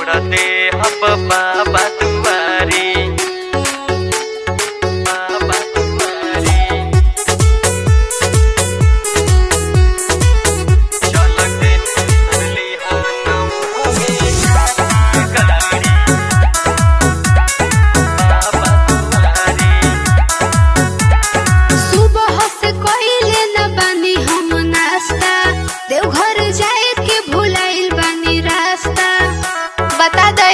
छोड़ते हब बाबा दुआरी बाबा दुआरी चलते चली हानम गाड़ी बाबा दुआरी सुबह से कइले न बानी हम नाश्ता देवघर जाए के भुलाइल बानी रास्ता बता दे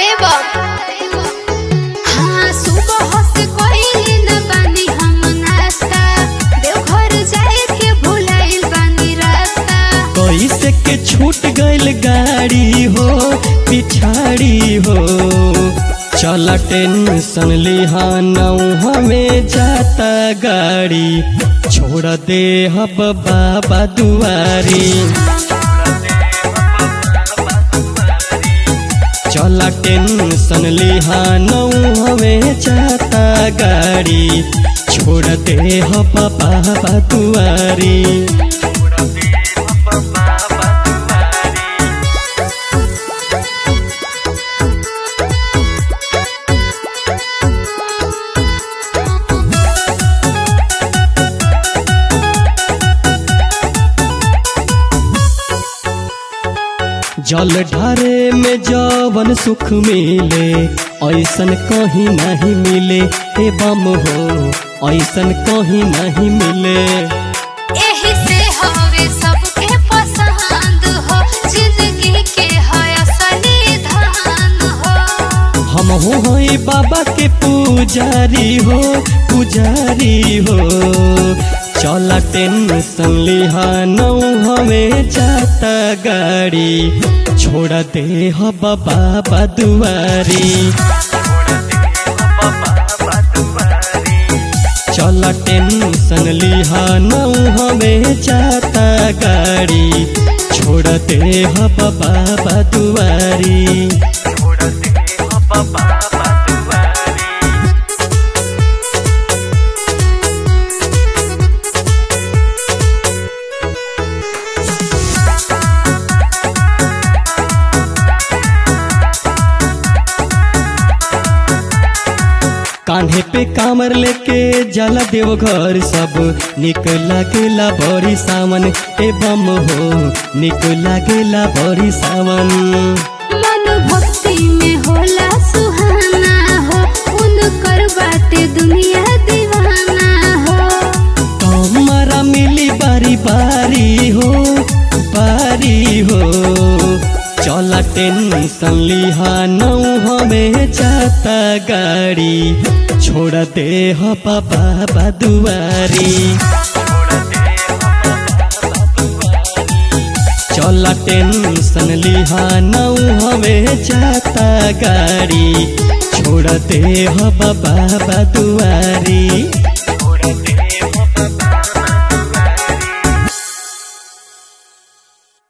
हाँ सुबह से कइले न बानी हम नाश्ता देवघर जाए के भुलाइल बानी रास्ता कैसे के छूट गइल गाड़ी हो पिछाड़ी हो चल टेंशन लिहानौ हमें जाता गाड़ी छोड़ दे हब बाबा दुआरी चल टेंशन लिहानौ हमें जाता गाड़ी छोड़ दे हब बाबा दुआरी जल ढारे में जवन सुख मिले ऐसन कहीं नहीं मिले हे बम हो ऐसन कहीं नहीं मिले एही से हवे सबके पसंद हो जिंदगी के है असली धन हो हम हो हई बाबा के पुजारी हो पुजारी हो चल टेंशन लिहानौ हमें जाता गाड़ी छोड़ दे हो बाबा दुआरी चल टेंशन लिहानौ हमें जाता गाड़ी छोड़ दे हो बाबा दुआरी कान्हे पे कामर लेके जला देव घर सब निक लागेला बड़ी सावन ए बम हो निक लागेला बड़ी सावन मन भक्ति में होला सुहाना हो उनकर बाटे दुनिया दीवाना हो हमारा मिली बारी बारी हो बारी हो चला टेंशन लिहानौ हमें जाता गाड़ी छोड़ दे हो बाबा दुआरी चला टेंशन लिहानौ हमें जाता गाड़ी छोड़ दे हो बाबा दुआरी